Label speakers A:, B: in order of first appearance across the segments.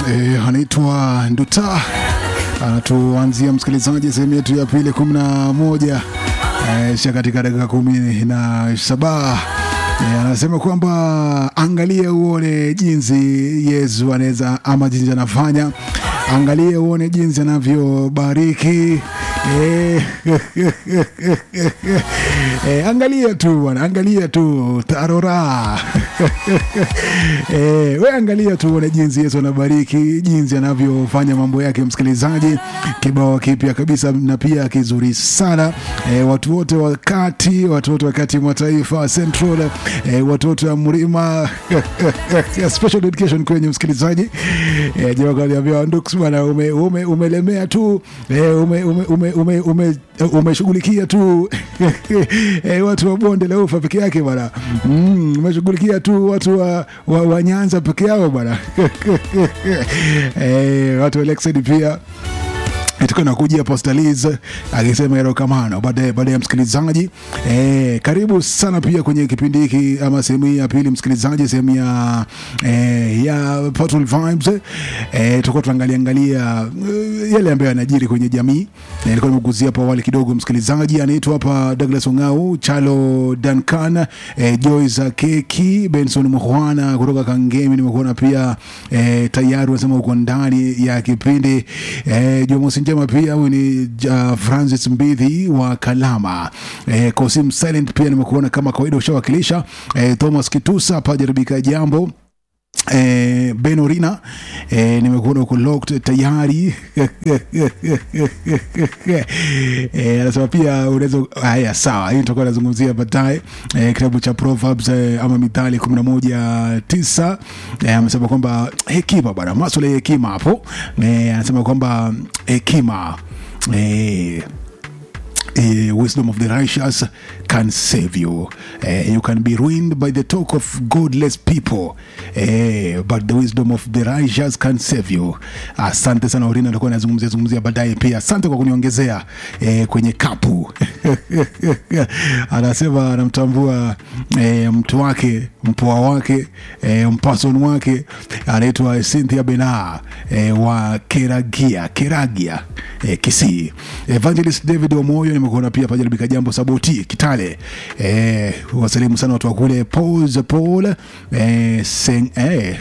A: e, anaitwa Nduta anatuanzia msikilizaji sehemu yetu ya pili kumi na moja e, sha katika dakika kumi na saba e, anasema kwamba angalia uone jinsi Yesu anaweza ama jinsi anafanya, angalia uone jinsi anavyobariki e, e, angalia tu bwana, angalia tu tarora e, we angalia tu uone jinsi Yesu anabariki, jinsi anavyofanya mambo yake. Msikilizaji, kibao kipya kabisa na pia kizuri sana e, watu wote wakati watu wote wakati mwa taifa Central e, watu wote wa mlima special dedication kwenye msikilizaji e, jamaa kaniambia Ndux bwana, ume, ume, umelemea tu e, ume, ume, ume, ume, ume, umeshughulikia tu e, watu wa bonde la ufa peke yake bwana mm, umeshughulikia tu watu wa, wa, wa Nyanza peke yao bwana e, watu wa Lakeside pia tukiwa nakujia Postaliz akisema erokamano baadaye baada ya msikilizaji e, karibu sana pia kwenye kipindi hiki ama sehemu hii ya pili msikilizaji, sehemu ya e, ya Portal Vibes e, tutakuwa tunaangalia angalia uh, yale ambayo yanajiri kwenye jamii. Nilikuwa e, nimeguzia hapo awali kidogo, msikilizaji anaitwa hapa Douglas Ongau, Chalo Duncan, e, Joyce Keki, Benson Muhwana kutoka Kangemi, nimekuona pia e, tayari unasema uko ndani ya kipindi e, Jumamosi njema pia huyu ni uh, Francis Mbidhi wa Kalama e, Kosim Silent pia nimekuona kama kawaida ushawakilisha e, Thomas Kitusa pajaribika jambo Eh, Benorina eh, nimekuona uko locked tayari eh, anasema pia unaweza haya, sawa, hii tutakuwa nazungumzia baadaye eh, kitabu cha Proverbs eh, ama Mithali kumi na moja tisa eh, amesema kwamba hekima bwana, maswala ya hekima hapo eh, anasema kwamba hekima eh, Uh, wisdom of the righteous can save you. Uh, you can be ruined by the talk of godless people, uh, but the wisdom of the righteous can save you. Asante sana Orina, alikuwa anazungumzia zungumzia baadaye pia. Asante kwa kuniongezea uh, kwenye kapu anasema anamtambua uh, mtu wake mpoa wake uh, mpason wake anaitwa Cynthia Bena uh, wa Keragia Keragia uh, Kisii. Evangelist David Omoyo nimekuona pia pajaribika jambo Saboti Kitale eh, wasalimu sana watu wa kule Paul Paul eh, seng, eh,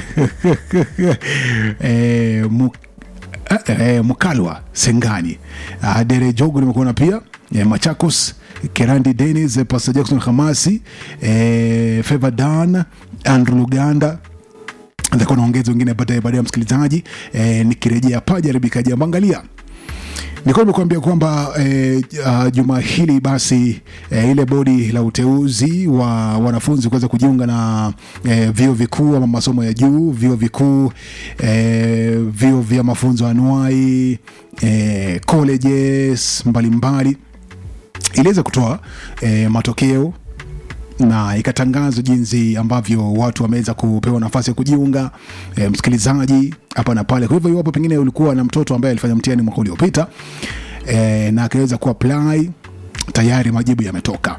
A: eh, mu, eh, eh, Mukalwa Sengani uh, Dere Jogo nimekuona pia eh, Machakos Kerandi Dennis eh, Pastor Jackson Hamasi eh, Favor Dan Andrew Luganda nitakuwa naongeza wengine baadaye baadaye ya msikilizaji eh, nikirejea pajaribika jambo angalia nilikuwa nimekuambia kwamba eh, uh, juma hili basi eh, ile bodi la uteuzi wa wanafunzi kuweza kujiunga na eh, vyuo vikuu ama masomo ya juu, vyuo vikuu eh, vyuo vya mafunzo anuai eh, colleges mbalimbali iliweza kutoa eh, matokeo na ikatangazwa jinsi ambavyo watu wameweza kupewa nafasi ya kujiunga e, msikilizaji hapa na pale. Kwa hivyo iwapo pengine ulikuwa na mtoto ambaye alifanya mtihani mwaka uliopita e, na akaweza kuapply, tayari majibu yametoka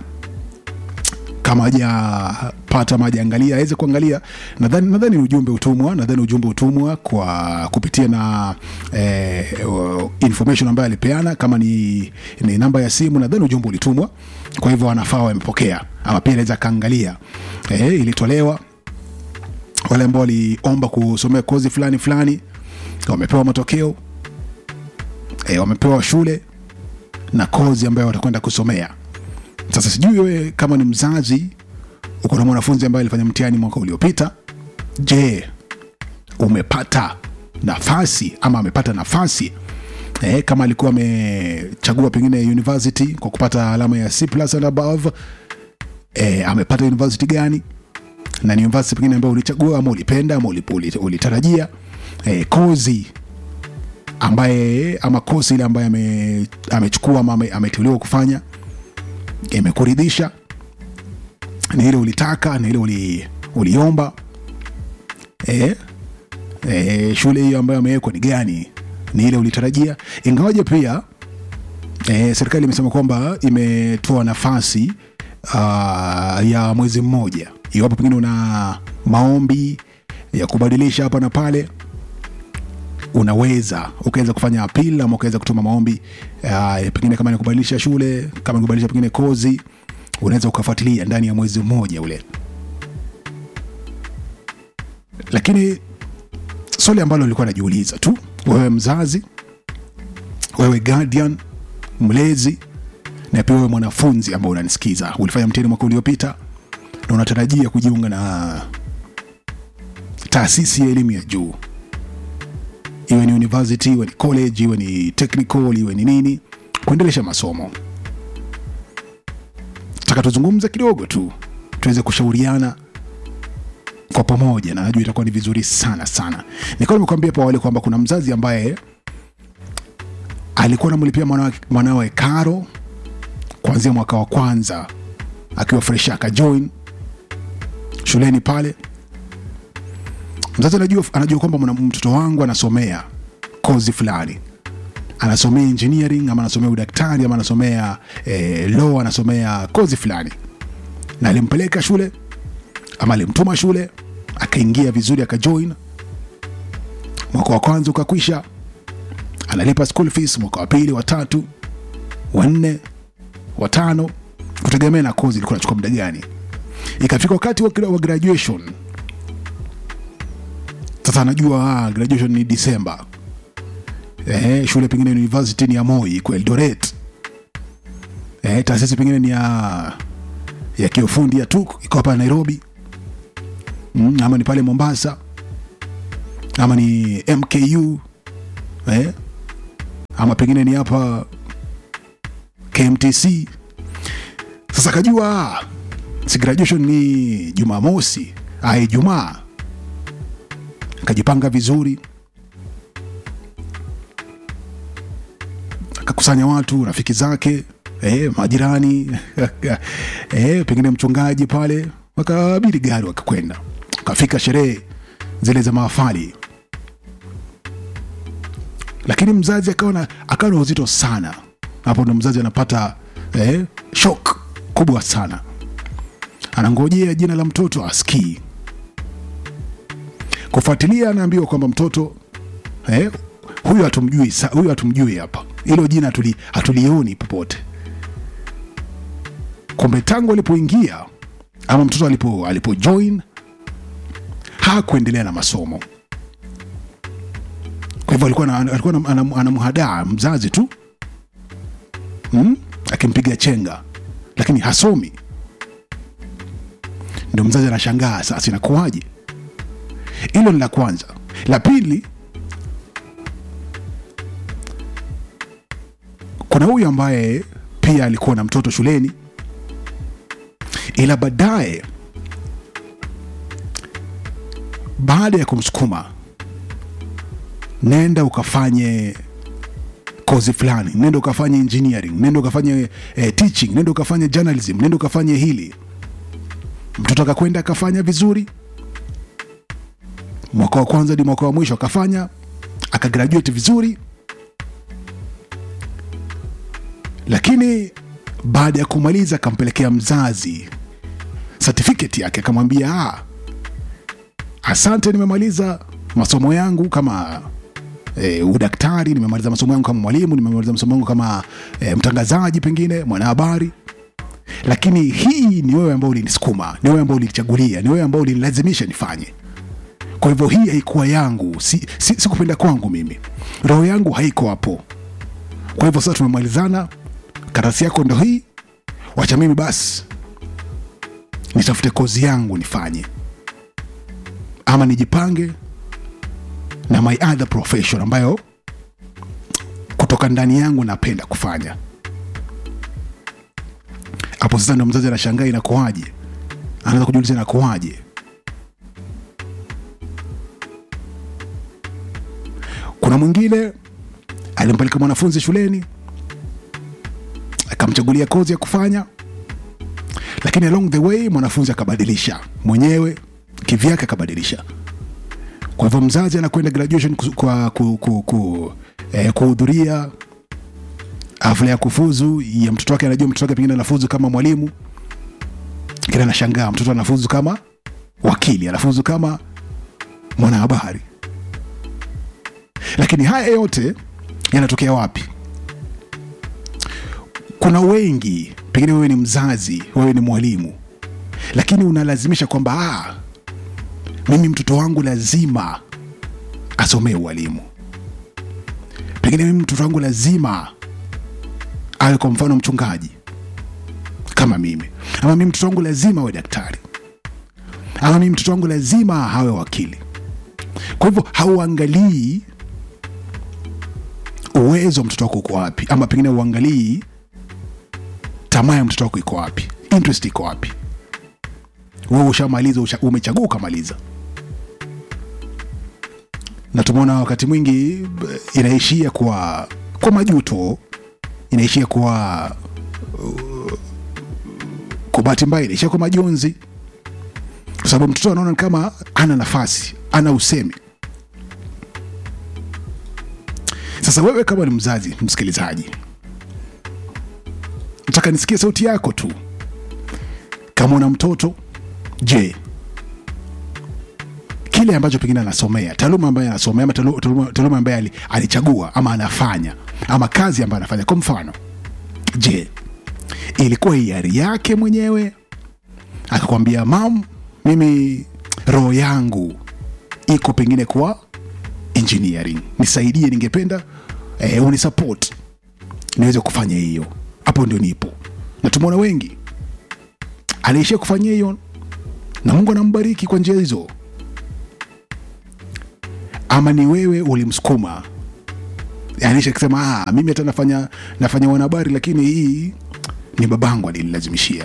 A: kama hajapata ama hajaangalia aweze kuangalia. Nadhani nadhani ujumbe utumwa, nadhani ujumbe utumwa kwa kupitia na eh, information ambayo alipeana, kama ni, ni namba ya simu, nadhani ujumbe ulitumwa. Kwa hivyo wanafaa wamepokea, ama pia anaweza kaangalia eh, ilitolewa. Wale ambao waliomba kusomea kozi fulani fulani wamepewa matokeo eh, wamepewa shule na kozi ambayo watakwenda kusomea. Sasa sijui wewe kama ni mzazi uko na mwanafunzi ambaye alifanya mtihani mwaka uliopita, je, umepata nafasi ama amepata nafasi eh, kama alikuwa amechagua pengine university kwa kupata alama ya C plus and above eh, amepata university gani na ni university pengine ambayo ulichagua ama ulipenda ama ulitarajia eh, kozi ambaye ama kosi ile ambaye ame, amechukua ama ameteuliwa kufanya imekuridhisha ni ile ulitaka ni ile uli, uliomba e, e, shule hiyo ambayo amewekwa ni gani ni ile ulitarajia ingawaje pia e, serikali imesema kwamba imetoa nafasi uh, ya mwezi mmoja iwapo pengine una maombi ya kubadilisha hapa na pale unaweza ukaweza kufanya appeal ama ukaweza kutuma maombi uh, pengine kama ni kubadilisha shule kama ni kubadilisha pengine kozi unaweza ukafuatilia ndani ya mwezi mmoja ule lakini swali ambalo nilikuwa najiuliza tu wewe mzazi wewe guardian mlezi na pia wewe mwanafunzi ambao unanisikiza ulifanya mtihani mwaka uliopita na unatarajia kujiunga na taasisi ya elimu ya juu iwe ni university iwe ni college iwe ni technical iwe ni nini kuendelesha masomo taka tuzungumze kidogo tu tuweze kushauriana kwa pamoja na najua itakuwa ni vizuri sana sana nikawa nimekuambia hapo awali kwamba kuna mzazi ambaye alikuwa anamlipia mwanawe, mwanawe karo kuanzia mwaka wa kwanza akiwa fresh akajoin shuleni pale mzazi anajua, anajua kwamba mwana- mtoto wangu anasomea kozi fulani anasomea engineering ama anasomea udaktari ama anasomea eh, law anasomea kozi fulani na alimpeleka shule ama alimtuma shule akaingia vizuri akajoin mwaka wa kwanza ukakwisha analipa school fees mwaka wa pili wa tatu wa nne wa tano kutegemea na kozi ilikuwa nachukua muda gani ikafika wakati wa, wa graduation sasa anajua ah, graduation ni disemba eh, shule pengine university ni ya moi kwa eldoret eh, taasisi pengine ni ya ya kiufundi ya tuk iko hapa nairobi mm, ama ni pale mombasa ama ni mku eh, ama pengine ni hapa kmtc sasa akajua ah, si graduation ni jumamosi ah, ijumaa akajipanga vizuri akakusanya watu rafiki zake eh, majirani eh, pengine mchungaji pale wakabidi gari wakakwenda wakafika sherehe zile za maafali lakini mzazi akawa na akawa na uzito sana hapo ndo mzazi anapata eh, shok kubwa sana anangojea jina la mtoto askii kufuatilia anaambiwa kwamba mtoto eh, huyu hatumjui sa- huyu hatumjui hapa hilo jina hatuli, hatulioni popote kumbe tangu alipoingia ama mtoto alipo alipo join hakuendelea na masomo kwa hivyo alikuwa na- alikuwa anam- anam- anamhadaa mzazi tu hmm? akimpiga chenga lakini hasomi ndio mzazi anashangaa sasa inakuwaje hilo ni la kwanza la pili kuna huyu ambaye pia alikuwa na mtoto shuleni ila baadaye baada ya kumsukuma nenda ukafanye kozi fulani nenda ukafanye engineering nenda ukafanye eh, teaching nenda ukafanye journalism nenda ukafanye hili mtoto akakwenda akafanya vizuri mwaka wa kwanza hadi mwaka wa mwisho akafanya akagraduate vizuri lakini baada ya kumaliza akampelekea mzazi certificate yake akamwambia "Ah, asante nimemaliza masomo yangu kama e, udaktari nimemaliza masomo yangu kama mwalimu nimemaliza masomo yangu kama e, mtangazaji pengine mwanahabari lakini hii ni wewe ambao ulinisukuma ni wewe ambao ulinichagulia ni wewe ambao ulinilazimisha nifanye kwa hivyo hii haikuwa yangu si, si, si kupenda kwangu mimi roho yangu haiko hapo kwa hivyo sasa tumemalizana karatasi yako ndo hii wacha mimi basi nitafute kozi yangu nifanye ama nijipange na my other profession ambayo kutoka ndani yangu napenda kufanya hapo sasa ndo mzazi anashangaa inakuwaje anaweza kujiuliza inakuwaje kuna mwingine alimpeleka mwanafunzi shuleni akamchagulia kozi ya kufanya lakini along the way mwanafunzi akabadilisha mwenyewe kivyake akabadilisha kwa hivyo mzazi anakwenda graduation ku- kwa ku, ku, ku, eh, kuhudhuria hafla ya kufuzu ya mtoto wake anajua mtoto wake pengine anafuzu kama mwalimu kile anashangaa mtoto anafuzu kama wakili anafuzu kama mwanahabari lakini haya yote yanatokea wapi kuna wengi pengine wewe ni mzazi wewe ni mwalimu lakini unalazimisha kwamba ah, mimi mtoto wangu lazima asomee ualimu pengine mimi mtoto wangu lazima awe kwa mfano mchungaji kama mimi ama mimi mtoto wangu lazima awe daktari ama mimi mtoto wangu lazima awe wakili kwa hivyo hauangalii uwezo wa mtoto wako uko wapi ama pengine uangalii tamaa ya mtoto wako iko wapi interest iko wapi wewe ushamaliza usha, umechagua ukamaliza na tumeona wakati mwingi b- inaishia kwa kwa majuto inaishia kwa uh, kwa bahati mbaya inaishia kwa majonzi kwa sababu mtoto anaona ni kama ana nafasi ana usemi sasa wewe kama ni mzazi msikilizaji nataka nisikie sauti yako tu kama una mtoto je kile ambacho pengine anasomea taaluma ambayo anasomea ama talu- taaluma taaluma ambayo ali- alichagua ama anafanya ama kazi ambayo anafanya kwa mfano je ilikuwa hiari yake mwenyewe akakwambia mam mimi roho yangu iko pengine kwa engineering nisaidie ningependa eh, unisupport niweze kufanya hiyo hapo ndio nipo na tumeona wengi aliishia kufanya hiyo na mungu anambariki kwa njia hizo ama ni wewe ulimsukuma anisha kusema ah, mimi hata nafanya nafanya wanahabari lakini hii ni babangu alinilazimishia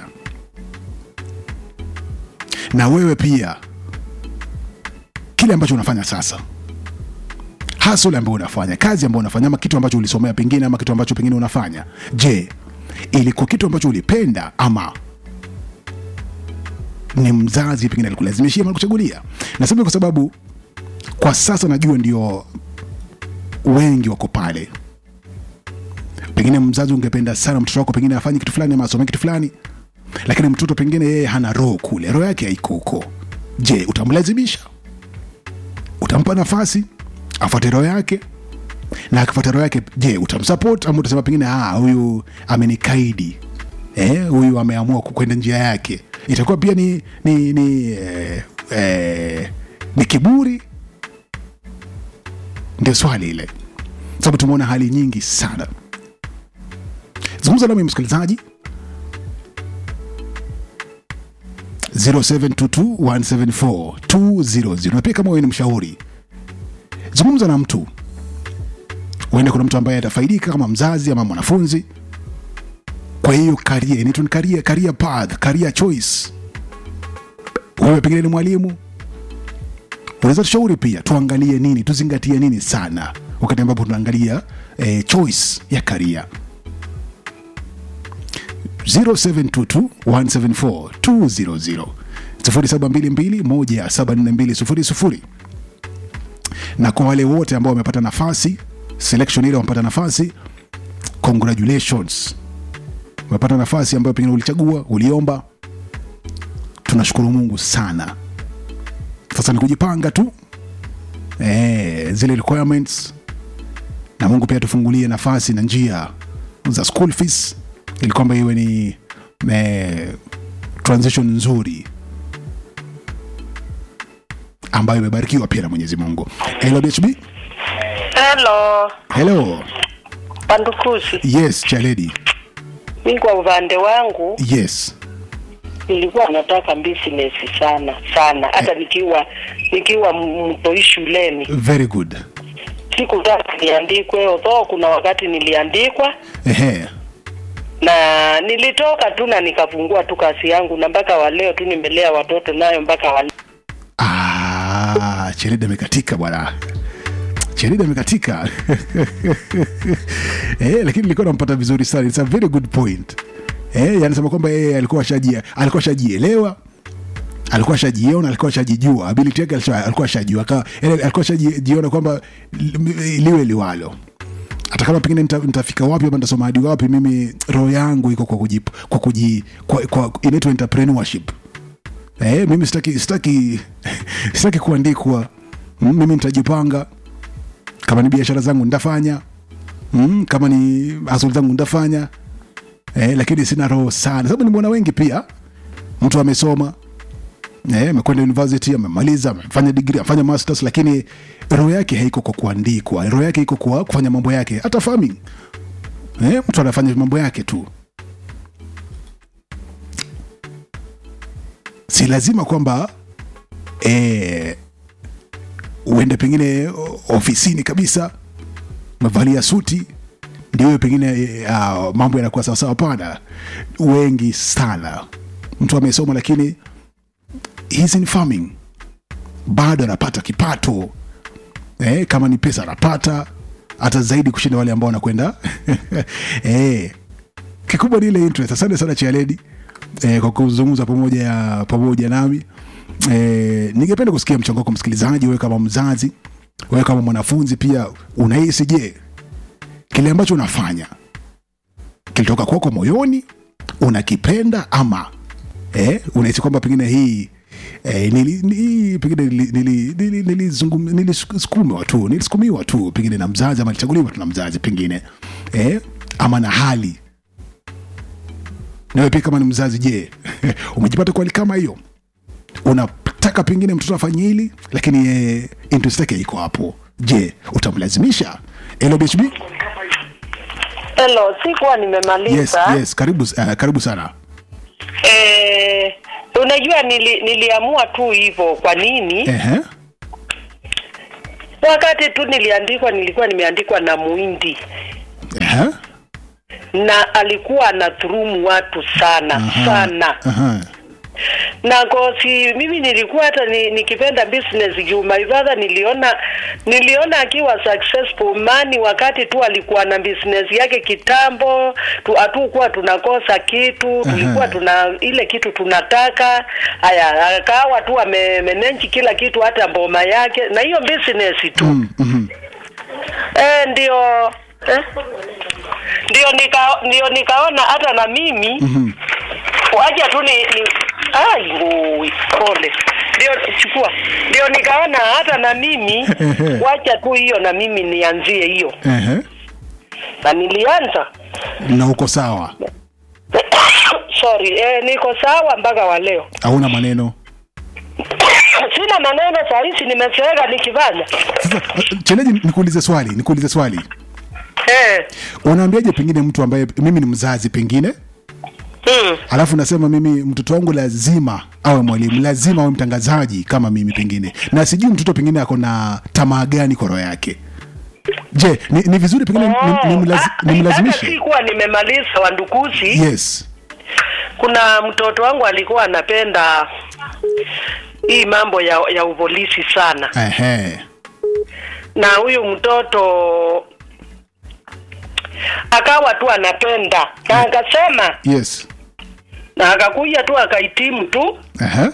A: na wewe pia kile ambacho unafanya sasa hasl ambayo unafanya kazi ambayo unafanya ama kitu ambacho ulisomea pengine ama kitu ambacho pengine unafanya je ilikuwa kitu ambacho ulipenda ama ni mzazi pengine alikulazimishia ama alikuchagulia nasema kwa sababu kwa sasa najua ndio wengi wako pale pengine mzazi ungependa sana mtoto wako pengine afanye kitu fulani ama asomee kitu fulani lakini mtoto pengine yeye hana roho kule roho yake haiko huko je utamlazimisha utampa nafasi afuate roho yake na akifuata roho yake je utamsupport ama utasema pengine "Ah, huyu amenikaidi eh, huyu ameamua kwenda njia yake itakuwa pia ni ni ni, eh, eh, ni kiburi ndio swali ile sababu tumeona hali nyingi sana zungumza nami msikilizaji 0722174200 na pia kama wewe ni mshauri zungumza na mtu huenda kuna mtu ambaye atafaidika kama mzazi ama mwanafunzi kwa hiyo karia inaitwa ni career, career path career choice wewe pengine ni mwalimu unaweza tushauri pia tuangalie nini tuzingatie nini sana wakati ambapo tunaangalia eh, choice ya karia 0722174200 0722174200 na kwa wale wote ambao wamepata nafasi selection ile wamepata nafasi congratulations umepata nafasi ambayo pengine ulichagua uliomba tunashukuru mungu sana sasa ni kujipanga tu e, zile requirements na mungu pia tufungulie nafasi na njia za school fees ili kwamba iwe ni e, transition nzuri ambayo imebarikiwa pia na mwenyezi mungu hello bhb
B: Hello,
A: hello
B: Pandukuzi.
A: yes chaledi
B: Mi kwa upande wangu
A: yes
B: nilikuwa nataka business sana sana, hata nikiwa nikiwa m- mtoi shuleni
A: very good
B: sikutaka niandikwe, although kuna wakati niliandikwa
A: ehe
B: na nilitoka tu na nikafungua tu kazi yangu, na mpaka wa leo tu nimelea watoto nayo mpaka wa
A: Ah, Cherida amekatika bwana. Cherida amekatika. eh, lakini nilikuwa nampata vizuri sana. It's a very good point. Eh, yanasema kwamba yeye alikuwa shaji alikuwa shajielewa alikuwa shajiona alikuwa shajijua ability yake alikuwa- alikuwa shajua Aka- yaani alikuwa shajiona kwamba li- liwe liwalo hata kama pengine nita- nitafika wapi ama nitasoma hadi wapi mimi roho yangu iko kwa kuji, kwa kuji kwa, kwa inaitwa entrepreneurship eh, mimi sitaki sitaki sitaki kuandikwa M- mimi nitajipanga kama ni biashara zangu nitafanya mm, kama ni hasuli zangu nitafanya eh, lakini sina roho sana sababu nimeona wengi pia mtu amesoma eh, amekwenda university amemaliza amefanya degree amefanya masters lakini roho yake haiko kwa kuandikwa roho yake iko kwa kufanya mambo yake hata farming eh, mtu anafanya mambo yake tu si lazima kwamba eh, uende pengine o- ofisini kabisa umevalia suti ndio hiyo pengine uh, mambo yanakuwa sawasawa pana wengi sana mtu amesoma lakini he's in farming bado anapata kipato eh, kama ni pesa anapata hata zaidi kushinda wale ambao wanakwenda eh, kikubwa ni ile interest asante sana chialedi eh, kwa kuzungumza pamoja ya pamoja nami eh, ningependa kusikia mchango wako msikilizaji wewe kama mzazi wewe kama mwanafunzi pia unahisi je kile ambacho unafanya kilitoka kwako moyoni unakipenda ama eh, unahisi kwamba pengine hii Eh, nili, ni, pengine nilisukumiwa nili, nili, nili, nilisukumiwa tu nilisukumiwa tu pengine na mzazi ama nilichaguliwa tu na mzazi pengine eh, ama na hali nawe pia kama ni mzazi je umejipata kwa hali kama hiyo unataka pengine mtoto afanye hili lakini eh, interest yake iko hapo je utamlazimisha lbhb
B: Hello, sikuwa
A: yes,
B: nimemaliza.
A: yes, karibu, uh, karibu sana
B: Eh, unajua nili, niliamua tu hivyo. Kwa nini?
A: Ehe.
B: Wakati tu niliandikwa, nilikuwa nimeandikwa na Muhindi
A: Ehe.
B: na alikuwa anadhulumu watu sana
A: Aha.
B: sana
A: Aha.
B: na kosi mimi nilikuwa hata ni, nikipenda business juu my father niliona niliona akiwa successful mani wakati tu alikuwa na business yake kitambo tu hatukuwa tunakosa kitu tulikuwa tuna ile kitu tunataka haya akawa tu amemenenji kila kitu hata mboma yake na hiyo business tu
A: Mm, mhm.
B: eh, ndio eh? ndio nika ndio nikaona hata na mimi
A: Mhm.
B: wacha tu ni, ni ai ngui pole ndio chukua ndio nikaona hata na mimi wacha tu hiyo na mimi nianzie hiyo
A: Ehe.
B: na nilianza
A: na uko sawa
B: sorry eh, niko sawa mpaka wa leo
A: hauna maneno
B: sina maneno sahizi nimeseega nikifanya
A: sasa cheleji nikuulize swali nikuulize swali
B: eh.
A: unaambiaje pengine mtu ambaye mimi ni mzazi pengine
B: hmm.
A: alafu nasema mimi mtoto wangu lazima awe mwalimu lazima awe mtangazaji kama mimi pengine na sijui mtoto pengine ako na tamaa gani kwa roho yake je ni, ni vizuri pengine
B: Oh,
A: nimlazi,
B: ah, hata
A: nimlazimishe
B: sikuwa nimemaliza wandukuzi
A: yes
B: kuna mtoto wangu alikuwa anapenda hii mambo ya ya upolisi sana
A: Ehe.
B: na huyu mtoto akawa tu anapenda na akasema
A: yes
B: na akakuja tu akahitimu tu
A: Ehe.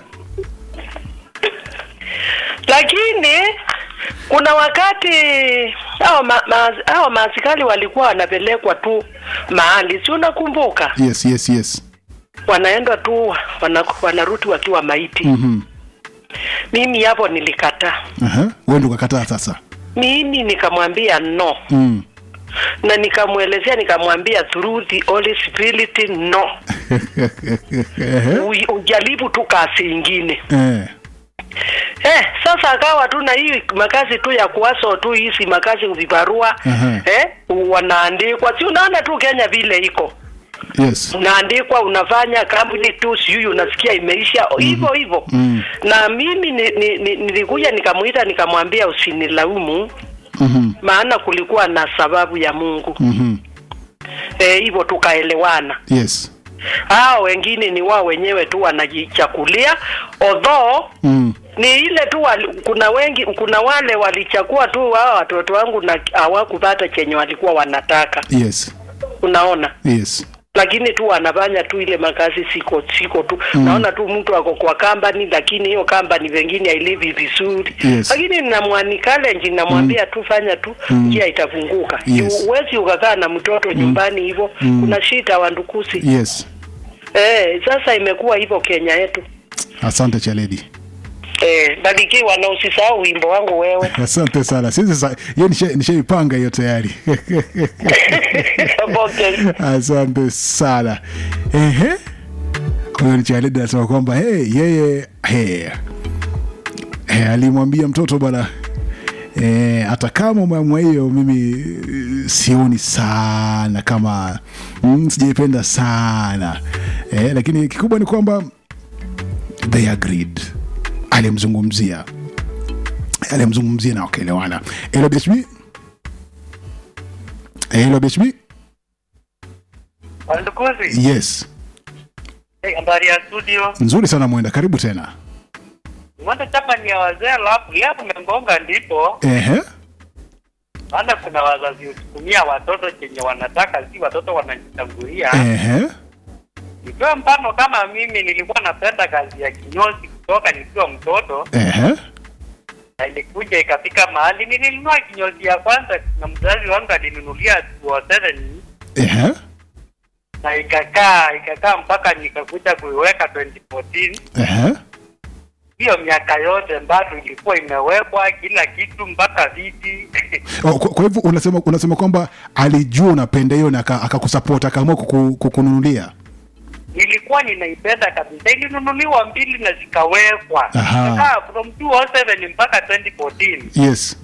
B: lakini kuna wakati hao ma, ma, hao maaskari walikuwa wanapelekwa tu mahali si unakumbuka
A: yes yes yes
B: wanaenda tu wana, wanarudi wakiwa maiti
A: Mhm.
B: mimi hapo nilikataa
A: Ehe. wewe ndio ukakataa sasa
B: mimi nikamwambia no
A: mm.
B: na nikamwelezea nikamwambia through the Holy Spirit no
A: Ehe.
B: U- ujaribu tu kazi ingine
A: Eh.
B: eh, sasa akawa tu na hii makazi tu ya kuwaso tu hizi makazi vibarua
A: Aha.
B: eh, wanaandikwa si unaona tu Kenya vile iko
A: yes
B: unaandikwa unafanya kampuni tu sijui unasikia imeisha hivyo hivyo
A: Mm.
B: na mimi ni, ni, ni, nilikuja nikamuita nikamwambia usinilaumu
A: Mhm.
B: maana kulikuwa na sababu ya Mungu
A: Mhm.
B: eh, hivyo tukaelewana
A: yes
B: hao wengine ni wao wenyewe tu wanajichakulia although
A: mm.
B: ni ile tu wali, kuna wengi kuna wale walichakua tu wao watoto wangu na hawakupata chenye walikuwa wanataka
A: yes
B: unaona
A: yes
B: lakini tu wanafanya tu ile makazi siko siko tu mm. naona tu mtu ako kwa kambani lakini hiyo kambani vengine hailivi vizuri
A: Yes.
B: lakini namwani challenge namwambia tu fanya tu njia itafunguka
A: Yes.
B: huwezi ukakaa na mtoto nyumbani hivyo kuna shida wandukusi
A: yes
B: eh, sasa imekuwa hivyo Kenya yetu
A: asante chaledi
B: Eh, barikiwa na usisahau wimbo wangu wewe.
A: asante sana sisi sa- hiyo nisha- nishaipanga hiyo tayari
B: Okay.
A: asante sana ehe huyo ni Charlene anasema kwamba hey, yeye hey, hey, alimwambia mtoto bwana eh, hata kama umeamua hiyo mimi eh, sioni sana kama mm, sijaipenda sana eh, lakini kikubwa ni kwamba they agreed alimzungumzia alimzungumzia na wakaelewana elo bhb elo bhb
C: Wandukuzi,
A: yes
C: hey, habari ya studio.
A: nzuri sana mwenda karibu tena
C: Mwanda chapa ni ya wazee, alafu leo kumengonga ndipo
A: ehe
C: maana kuna wazazi husukumia watoto chenye wanataka, si watoto wanajitangulia.
A: ehe
C: Nikiwa mfano kama mimi nilikuwa napenda kazi ya kinyozi kutoka nikiwa mtoto,
A: ehe
C: na ilikuja ikafika mahali nilinunua kinyozi ya kwanza, na mzazi wangu alinunulia 207
A: ehe
C: na ikakaa ikakaa mpaka nikakuja kuiweka 2014
A: ehe
C: hiyo miaka yote bado ilikuwa imewekwa kila kitu mpaka viti
A: Oh, kwa, kwa hivyo unasema unasema kwamba alijua unapenda hiyo na aka- akakusupport akaamua kuku- kukununulia
C: nilikuwa ninaipenda kabisa ilinunuliwa mbili na zikawekwa
A: Aha.
C: Ikakaa from 207 mpaka 2014
A: yes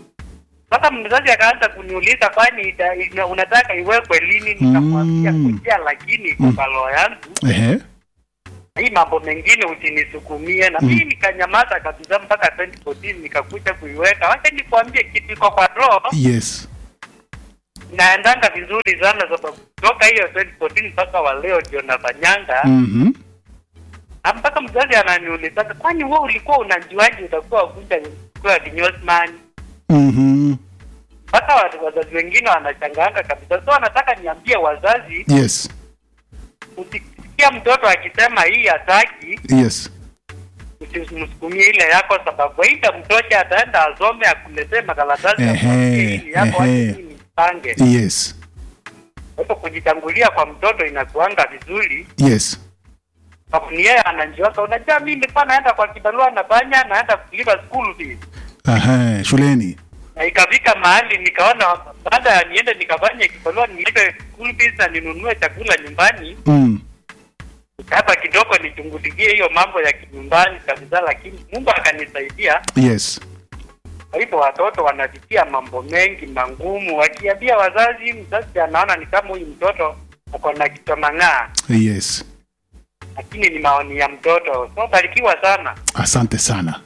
C: sasa mzazi akaanza kuniuliza kwani ita- ina- unataka iwekwe lini nikamwambia
A: Mm.
C: kujia lakini iko kwa roho yangu
A: ehe
C: hii mambo mengine usinisukumie na
A: Mm.
C: mimi nikanyamaza kabisa mpaka 2014 nikakuja kuiweka wacha nikwambie kitu iko kwa roho
A: yes
C: naendanga vizuri sana sababu kutoka hiyo 2014 mpaka wa leo ndio nafanyanga
A: mhm
C: Na mpaka mzazi ananiuliza kwani wewe ulikuwa unajuaje utakuwa kuja kuwa kinyozi
A: mhm
C: mpaka wa- wazazi wengine wanachanganga kabisa so wanataka niambie wazazi
A: yes
C: ukisikia mtoto akisema hii hataki
A: yes
C: usimsukumie ile yako sababu aita mtoto ataenda asome akuletee makaratasi
A: Ehe,
C: akwambie hili yako
A: ehe.
C: acha mimi nipange
A: yes
C: kwa hivyo kujitangulia kwa mtoto inakuanga vizuri
A: yes
C: sababu ni yeye anajiweka unajua mimi nilikuwa naenda kwa kibarua nafanya naenda kulipa school fees
A: Aha, shuleni
C: na ikafika mahali nikaona baada ya niende nikafanye kibarua nilipe school fees na ninunue chakula nyumbani
A: mm.
C: hapa kidogo nichungulikie hiyo mambo ya kinyumbani kabisa lakini mungu akanisaidia
A: yes
C: kwa hivyo watoto wanapitia mambo mengi mangumu wakiambia wazazi mzazi anaona ni kama huyu mtoto ako na kichomang'aa
A: yes
C: lakini ni maoni ya mtoto so barikiwa sana
A: asante sana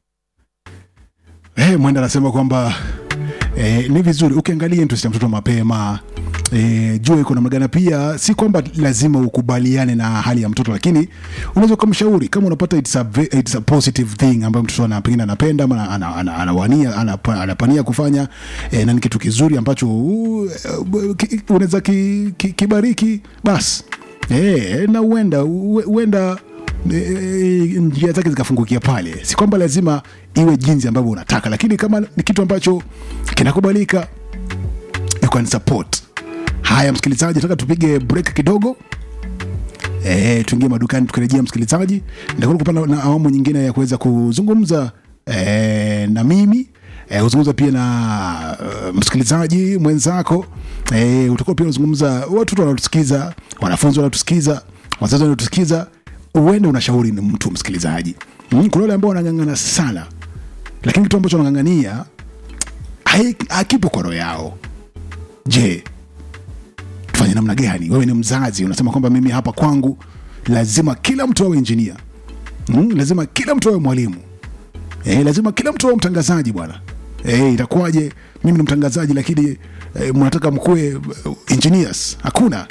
A: hey, mwenda anasema kwamba eh, ni vizuri ukiangalia interest ya mtoto mapema eh, jua iko namna gani pia si kwamba lazima ukubaliane na hali ya mtoto lakini unaweza ukamshauri kama unapata it's a, ve- it's a positive thing ambayo mtoto ana- pengine anapenda ama ana- ana- anawania anapa- anapania kufanya eh, na ni kitu kizuri ambacho uh, uh, ki- unaweza ki- ki- kibariki basi eh, na huenda huenda eh, njia zake zikafungukia pale si kwamba lazima iwe jinsi ambavyo unataka lakini kama ni kitu ambacho kinakubalika you can support haya msikilizaji nataka tupige break kidogo e, tuingie madukani tukirejea msikilizaji nitakuwa kupanda na awamu nyingine ya kuweza kuzungumza e, na mimi e, kuzungumza pia na uh, msikilizaji mwenzako e, utakuwa pia unazungumza watoto wanatusikiza wanafunzi wanatusikiza wazazi wanatusikiza uende unashauri ni mtu msikilizaji mm, kuna wale ambao wanang'ang'ana sana lakini kitu ambacho wanang'ang'ania hai- hakipo kwa roho yao je tufanye namna gani wewe ni mzazi unasema kwamba mimi hapa kwangu lazima kila mtu awe injinia mm, lazima kila mtu awe mwalimu e, lazima kila mtu awe mtangazaji bwana e, itakuwaje mimi ni mtangazaji lakini e, mnataka mkuwe uh, engineers hakuna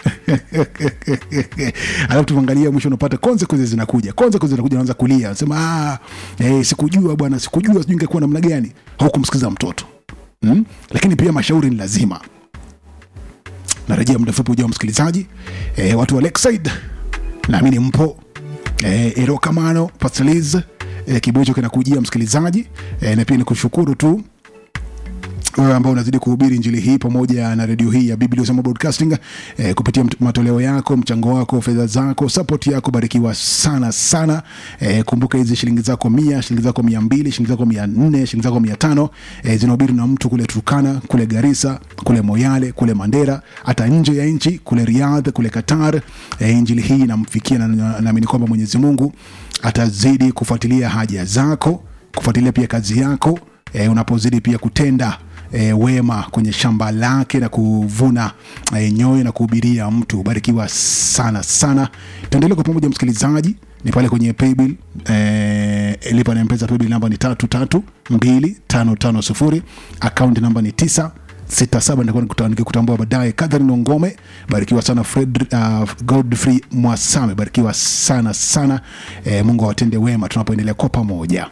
A: alafu tuangalia mwisho unapata consequences zinakuja consequences zinakuja unaanza kulia unasema ah, e, sikujua bwana sikujua sijui ingekuwa namna gani haukumsikiza mtoto mm? lakini pia mashauri ni lazima narejea muda mfupi ujao msikilizaji e, watu wa Lakeside naamini mpo e, erokamano pasteliz e, kibao hicho kinakujia msikilizaji e, na pia ni kushukuru tu wewe ambao unazidi kuhubiri injili hii pamoja na redio hii ya Biblia Usema Broadcasting eh, kupitia mt- matoleo yako, mchango wako, fedha zako, support yako, barikiwa sana sana. Eh, kumbuka hizi shilingi zako mia, shilingi zako mia mbili, shilingi zako mia nne, shilingi zako mia tano eh, zinahubiri na mtu kule Turkana, kule Garissa, kule Moyale, kule Mandera, hata nje ya nchi, kule Riyadh, kule Qatar. Eh, injili hii inamfikia na na- naamini kwamba Mwenyezi Mungu atazidi kufuatilia haja zako, kufuatilia pia kazi yako e, unapozidi pia kutenda e, wema kwenye shamba lake na kuvuna e, nyoyo na kuhubiria mtu. Barikiwa sana sana. Tuendelee kwa pamoja, msikilizaji, ni pale kwenye paybill e, lipa na mpesa paybill namba ni tatu tatu mbili tano tano sufuri akaunti namba ni tisa sita saba nitakuwa nikuta- nikikutambua baadaye. Catherine Ongome, barikiwa sana. Fred, uh, Godfrey Mwasame, barikiwa sana sana. E, Mungu awatende wema tunapoendelea kwa pamoja.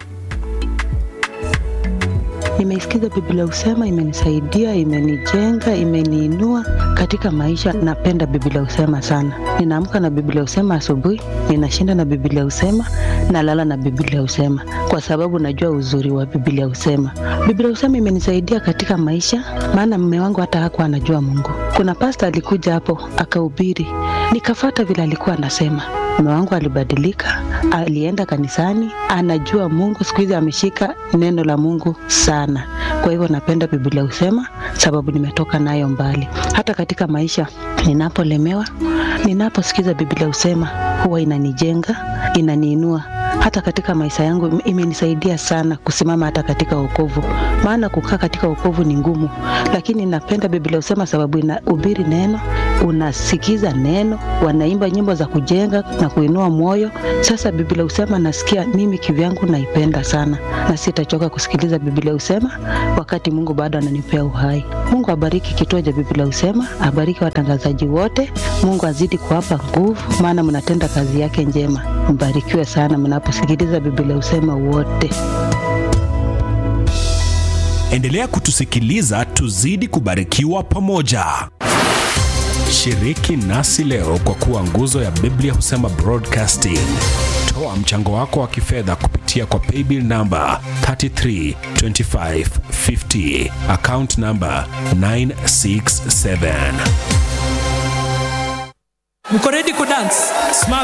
D: Nimeisikiza Biblia Usema, imenisaidia, imenijenga, imeniinua katika maisha. Napenda Biblia Usema sana. Ninaamka na Biblia Usema asubuhi, ninashinda na Biblia Usema, nalala na Biblia Usema kwa sababu najua uzuri wa Biblia Usema. Biblia Usema imenisaidia katika maisha, maana mume wangu hata hakuwa anajua Mungu. Kuna pasta alikuja hapo akahubiri, nikafata vile alikuwa anasema mume wangu alibadilika, alienda kanisani, anajua Mungu. Siku hizi ameshika neno la Mungu sana. Kwa hivyo napenda Biblia husema, sababu nimetoka nayo mbali. Hata katika maisha ninapolemewa, ninaposikiza Biblia husema, huwa inanijenga, inaniinua hata katika maisha yangu im- imenisaidia sana kusimama hata katika wokovu, maana kukaa katika wokovu ni ngumu, lakini napenda Biblia husema sababu inahubiri neno, unasikiza neno, wanaimba nyimbo za kujenga na kuinua moyo. Sasa Biblia husema nasikia mimi kivyangu naipenda sana, na sitachoka kusikiliza Biblia husema wakati Mungu bado ananipea uhai. Mungu abariki kituo cha Biblia husema, abariki watangazaji wote. Mungu azidi kuwapa nguvu, maana mnatenda kazi yake njema. Mbarikiwe sana mnaposikiliza Biblia husema wote.
E: Endelea kutusikiliza tuzidi kubarikiwa pamoja. Shiriki nasi leo kwa kuwa nguzo ya Biblia husema Broadcasting. Toa mchango wako wa kifedha kupitia kwa paybill namba 332550 account namba 967.
F: mko ready kudance Smart